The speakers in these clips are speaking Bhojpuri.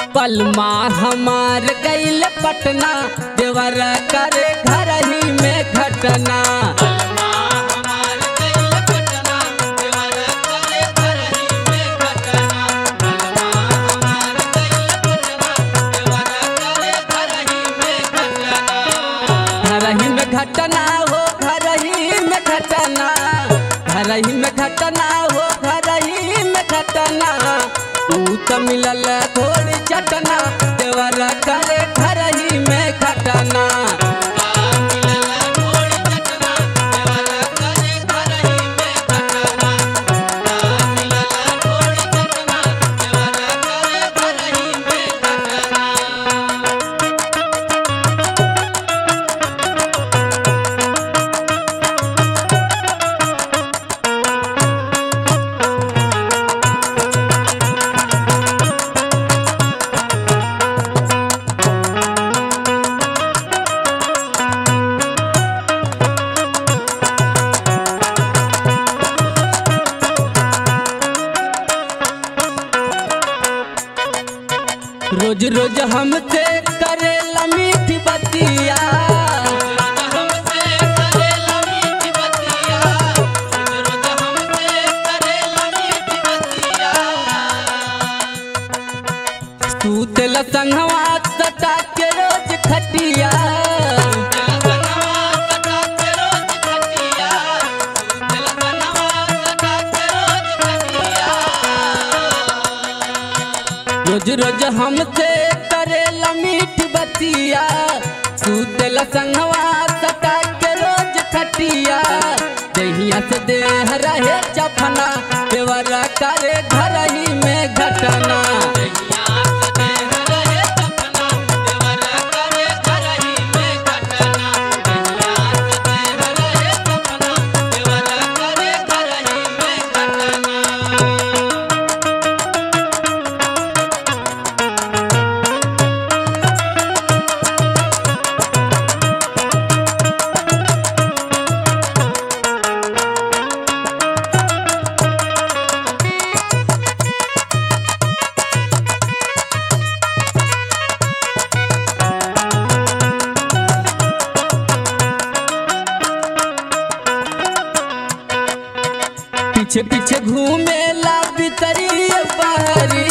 पलमा हमार गईल पटना देवर करे घर ही में घटना घर ही में घटना हो घर ही में घटना घर ही में घटना हो घर ही में घटना ऊ तो मिलल थोड़ी चटना देवर करे घर ही में घटना रोज रोज हमसे करेला मीठी बतिया तू तेल संगवा सटा के रोज खटिया रोज रोज हमसे करेला मीठी बतिया सूतल संगवा सटा के रोज खटिया दहिया से देह रहे चफना देवरा करे घर ही में घटना पीछे पीछे घूमेला बितरी बहरी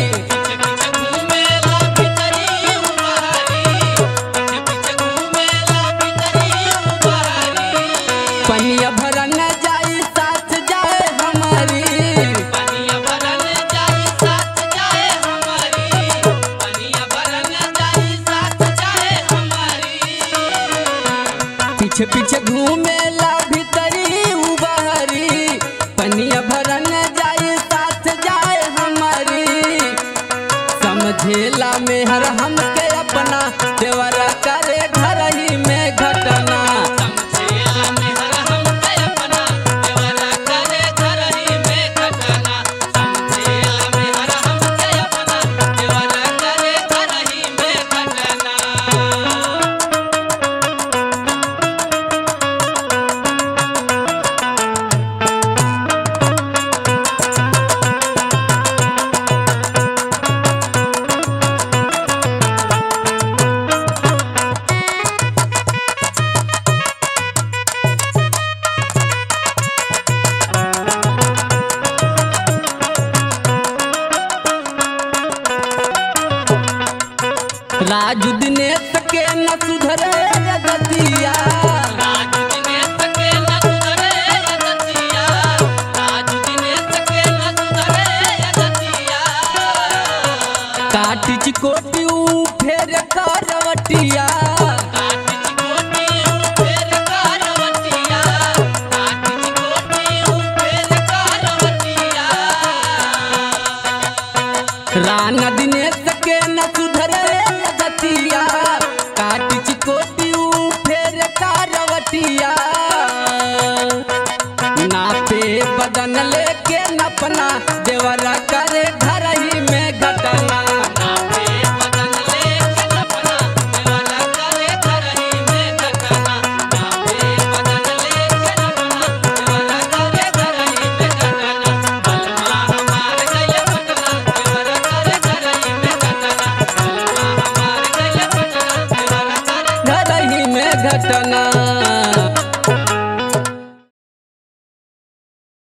पनिया भरन जाई साथ जाए हमारी पीछे पीछे घूमेला भीतरी उबहरी पनिया भरन जाई साथ जाए हमारी समझेला मेहर हमके अपना देवरा करे घर ही में घटना राजू दिनेश के न सुधरे गतिया काटी चिकोटी ऊ फेर करवटिया राना दिनेश के न सुधरे गतिया काटी चिकोटी ऊ फेर करवटिया नापे बदन लेके नपना देवरा करे घर ही में घटना चटना